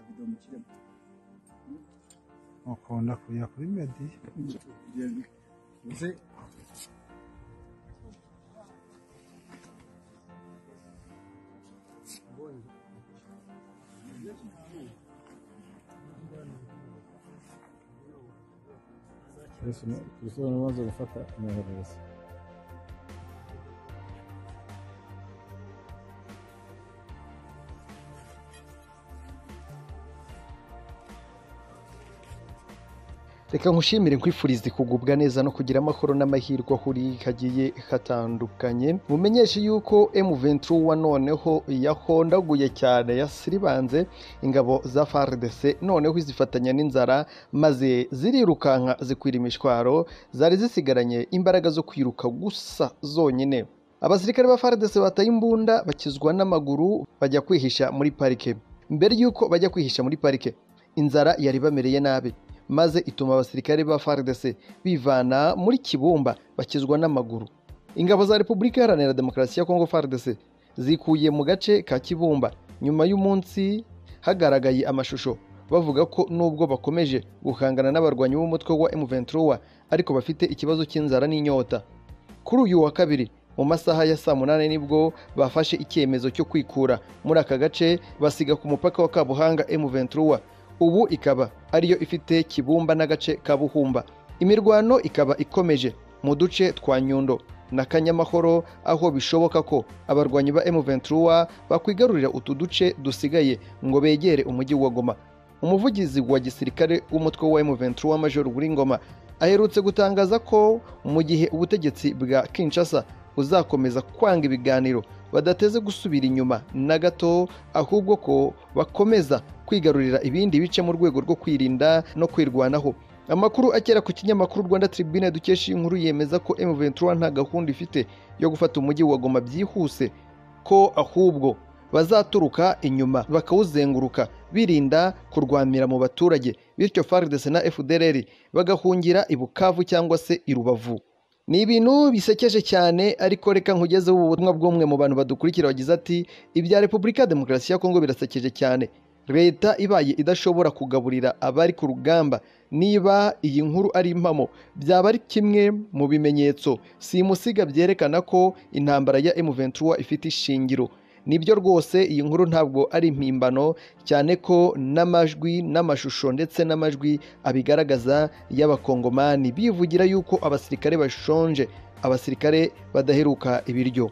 ndi umukire ukunda kujya kuri medi uze Kristo amaze gufata amaherereza reka nkushimire nkwifurize kugubwa neza no kugira amahoro n'amahirwe aho uri kagiye katandukanye mumenyeshe yuko M23 wa noneho yahondaguye cyane yasiribanze ingabo za FARDC noneho izifatanya n'inzara maze zirirukanka zikwira imishwaro zari zisigaranye imbaraga zo kwiruka gusa zonyine abasirikare ba FARDC bataye imbunda bakizwa n'amaguru bajya kwihisha muri parike mbere y'uko bajya kwihisha muri parike inzara yari bamereye nabi maze ituma abasirikare ba FARDC bivana muri Kibumba bakizwa n'amaguru ingabo za Repubulika Iharanira Demokarasi ya Kongo FARDC zikuye mu gace ka Kibumba nyuma y'umunsi hagaragaye amashusho bavuga ko nubwo bakomeje guhangana n'abarwanyi b'umutwe wa M23 ariko bafite ikibazo cy'inzara n'inyota kuri uyu wa kabiri mu masaha ya saa munani nibwo bafashe icyemezo cyo kwikura muri aka gace basiga ku mupaka wa Kabuhanga M23 ubu ikaba ariyo ifite Kibumba n'agace ka Buhumba imirwano ikaba ikomeje mu duce twa Nyundo na Kanyamahoro aho bishoboka ko abarwanyi ba M23 bakwigarurira utu duce dusigaye ngo begere umujyi wa Goma umuvugizi wa gisirikare w'umutwe wa M23 Major Ngoma aherutse gutangaza ko mu gihe ubutegetsi bwa Kinshasa buzakomeza kwanga ibiganiro badateze gusubira inyuma na gato ahubwo ko bakomeza kwigarurira ibindi bice mu rwego rwo kwirinda no kwirwanaho amakuru akera ku kinyamakuru Rwanda Tribune dukesha iyi nkuru yemeza ko M23 nta gahunda ifite yo gufata umujyi wa Goma byihuse ko ahubwo bazaturuka inyuma bakawuzenguruka birinda kurwamira mu baturage bityo FARDC na FDLR bagahungira i Bukavu cyangwa se i Rubavu ni ibintu bisekeje cyane ariko reka nkugezeho ubutumwa bw'umwe mu bantu badukurikira wagize ati ibya Repubulika ya Demokarasi ya Kongo birasekeje cyane leta ibaye idashobora kugaburira abari ku rugamba niba iyi nkuru ari impamo byaba ari kimwe mu bimenyetso simusiga byerekana ko intambara ya M23 ifite ishingiro nibyo rwose iyi nkuru ntabwo ari impimbano cyane ko n'amajwi n'amashusho ndetse n'amajwi abigaragaza y'abakongomani bivugira yuko abasirikare bashonje abasirikare badaheruka ibiryo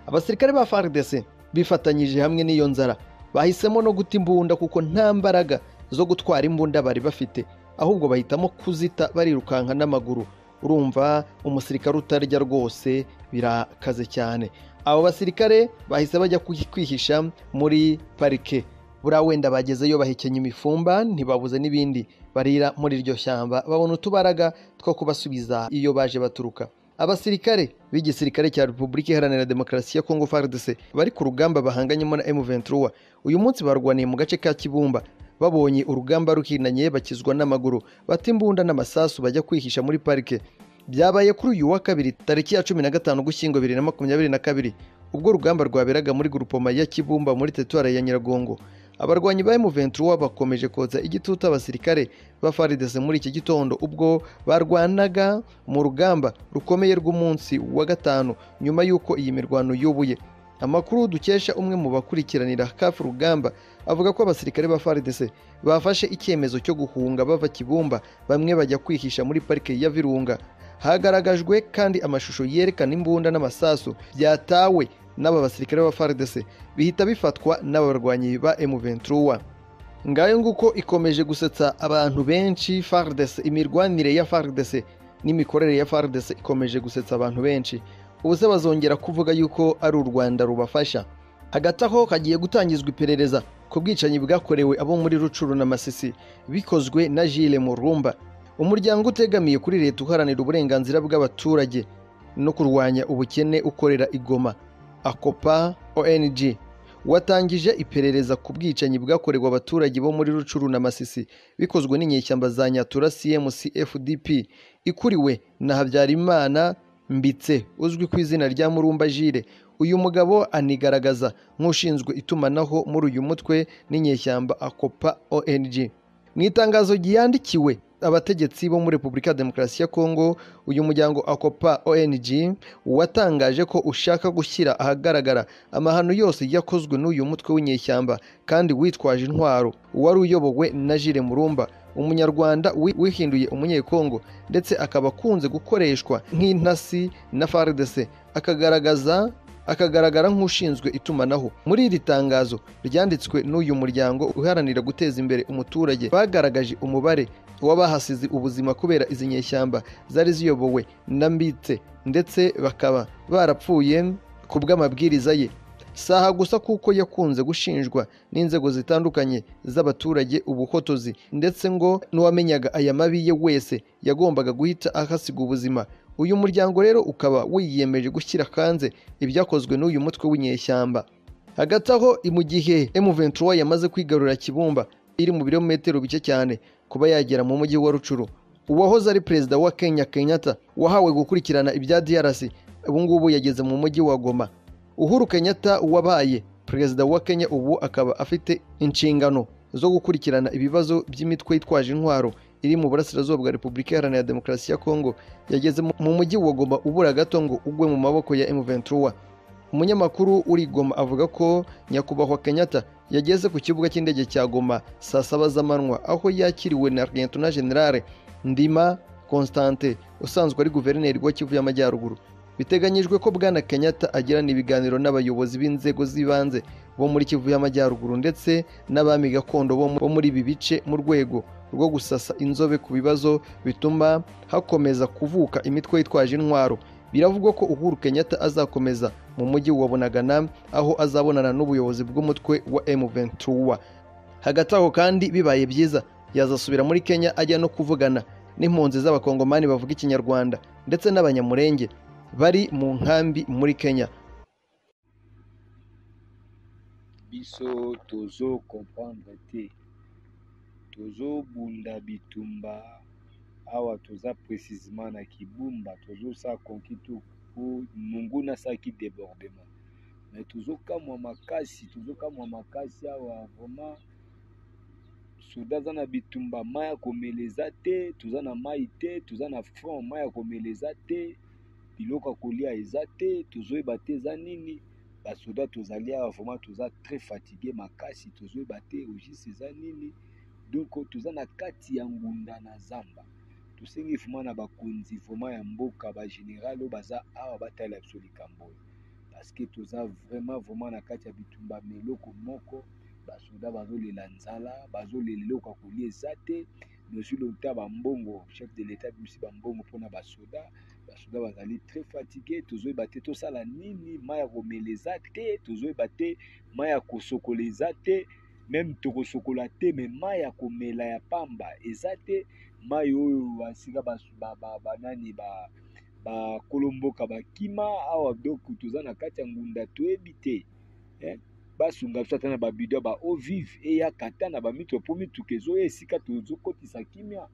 abasirikare ba FARDC bifatanyije hamwe n'iyo nzara bahisemo no guta imbunda kuko nta mbaraga zo gutwara imbunda bari bafite ahubwo bahitamo kuzita barirukanka n'amaguru urumva umusirikare utarya rwose birakaze cyane abo basirikare bahise bajya kwihisha muri parike buriya wenda bagezeyo bahekenya imifumba ntibabuze n'ibindi barira muri iryo shyamba babona utubaraga two kubasubiza iyo baje baturuka abasirikare b'igisirikare cya repubulika iharanira demokarasi ya kongo fardc bari ku rugamba bahanganyemo na m23 uyu munsi barwaniye mu gace ka kibumba babonye urugamba ruhinanye bakizwa n'amaguru bata imbunda n'amasasu bajya kwihisha muri parike byabaye kuri uyu wa kabiri tariki ya cumi na gatanu ugushyingo bibiri na makumyabiri na kabiri ubwo urugamba rwaberaga muri gurupoma ya kibumba muri teritwari ya nyiragongo abarwanyi ba M23 bakomeje kotsa igitutu abasirikare ba FARDC muri iki gitondo ubwo barwanaga mu rugamba rukomeye rw'umunsi wa gatanu nyuma y'uko iyi mirwano yubuye amakuru dukesha umwe mu bakurikiranira kafu rugamba avuga ko abasirikare ba FARDC bafashe icyemezo cyo guhunga bava Kibumba bamwe bajya kwihisha muri parike ya Virunga hagaragajwe kandi amashusho yerekana imbunda n'amasasu byatawe n'aba basirikare ba FARDC bihita bifatwa n'abarwanyi ba M23 ngayo nguko ikomeje gusetsa abantu benshi FARDC imirwanire ya FARDC n'imikorere ya FARDC ikomeje gusetsa abantu benshi ubu se bazongera kuvuga yuko ari u Rwanda rubafasha hagati aho hagiye gutangizwa iperereza ku bwicanyi bwakorewe abo muri Rucuru na Masisi bikozwe na Jules Murumba umuryango utegamiye kuri leta uharanira uburenganzira bw'abaturage no kurwanya ubukene ukorera igoma akopa ONG watangije iperereza ku bwicanyi bwakorewe abaturage bo muri Rucuru na Masisi bikozwe n'inyeshyamba za Nyatura CMC FDP ikuriwe na Habyarimana Mbitse uzwi ku izina rya Murumba Jire uyu mugabo anigaragaza nk'ushinzwe itumanaho muri uyu mutwe n'inyeshyamba akopa ONG mu itangazo ryandikiwe abategetsi bo muri repubulika ya demokarasi ya kongo uyu muryango akopa ONG watangaje ko ushaka gushyira ahagaragara amahano yose yakozwe n'uyu mutwe w'inyeshyamba kandi witwaje intwaro wari uyobowe na Jire Murumba umunyarwanda wi- wihinduye umunyekongo ndetse akaba akunze gukoreshwa nk'intasi na FARDC akagaragaza akagaragara nk'ushinzwe itumanaho muri iri tangazo ryanditswe n'uyu muryango uharanira guteza imbere umuturage bagaragaje umubare w'abahasize ubuzima kubera izi nyeshyamba zari ziyobowe na Mbitse ndetse bakaba barapfuye ku bw'amabwiriza ye si aha gusa kuko yakunze gushinjwa n'inzego zitandukanye z'abaturage ubuhotozi ndetse ngo n'uwamenyaga aya mabi ye wese yagombaga guhita ahasiga ubuzima uyu muryango rero ukaba wiyemeje gushyira hanze ibyakozwe n'uyu mutwe w'inyeshyamba hagati aho mu gihe M23 yamaze kwigarurira Kibumba iri mu birometero bike cyane kuba yagera mu mujyi wa Rucuru uwahoze ari perezida wa Kenya Kenyatta wahawe gukurikirana ibya DRC ubu ngubu yageze mu mujyi wa Goma Uhuru Kenyatta wabaye perezida wa Kenya ubu akaba afite inshingano zo gukurikirana ibibazo by'imitwe yitwaje intwaro iri mu burasirazuba bwa Repubulika Iharanira Demokarasi ya Kongo yageze mu- mu mujyi wa Goma ubura gato ngo ugwe mu maboko ya M23 umunyamakuru uri i Goma avuga ko nyakubahwa Kenyatta yageze ku kibuga cy'indege cya Goma saa saba z'amanywa aho yakiriwe na Lieutenant General Ndima Constante usanzwe ari guverineri wa Kivu y'Amajyaruguru biteganyijwe ko bwana Kenyatta agirana ibiganiro n'abayobozi b'inzego z'ibanze bo muri Kivu y'Amajyaruguru ndetse n'abami gakondo bo mu- bo muri ibi bice mu rwego rwo gusasa inzobe ku bibazo bituma hakomeza kuvuka imitwe yitwaje intwaro biravugwa ko Uhuru Kenyatta azakomeza mu mujyi wa Bunagana aho azabonana n'ubuyobozi bw'umutwe wa M23 hagati aho kandi bibaye byiza yazasubira muri Kenya ajya no kuvugana n'impunzi z'abakongomani bavuga ikinyarwanda ndetse n'abanyamurenge bari mu nkambi muri Kenya biso tozo comprendre te tozobunda bitumba awa toza précisement na kibumba tozosala conquis to po monguna asalaki débordement mais tozokamwa makasi tozokamwa makasi awa vraiment soda aza na bitumba mai ya komela eza te toza na mai te toza na front mai ya komela eza te biloko ya kolia eza te tozoyeba te eza nini basoda tozali awa vraiment toza très fatigue makasi tozoyeba te ogis eza nini donc toza na kati ya ngunda na zamba tosengi vraiment na bakonzi vraiment ya mboka bagénéral oyo baza awa batala biso likambo oyo parce que toza vraiment vraiment na kati ya bitumba meloko moko basoda bazolela nzala bazolela eloko ya kolia eza te monsieur lota bambongo chef de l'état bimisi bambongo mpona basoda basoda bazali très fatigue tozoyeba te tosala nini mai ya komela eza te tozoyeba te mai ya kosokola eza te meme tokosokola te me mai ya komela ya pamba eza te mai oyo basika bas- ba- ba- banani ba- bakolomboka bakima awa donc toza na kati ya ngunda toyebi te eh? basunga biso ata na babido ya ba eau vive eyaka ata na bamituka mpo mituka ezoya esika tozokotisa kimia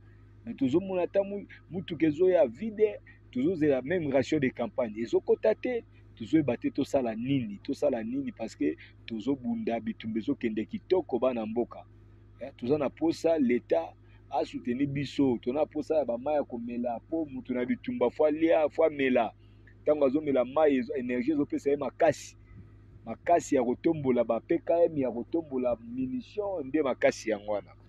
me tozomona ata mu- mutuka ezoya vide tozozela même ration de campagne ezokɔta te tozoyeba te tosala nini tosala nini parce que tozobunda bitumba ezokende kitoko bana mboka Eh, toza na posa leta asuteni biso tona posa ya bamai ya komela mpo moto na bitumba fo alia fo amela ntango azomela mai ezo- énergie ezopesa ye makasi makasi ya kotombola bapkm ya kotombola munition nde makasi yango wana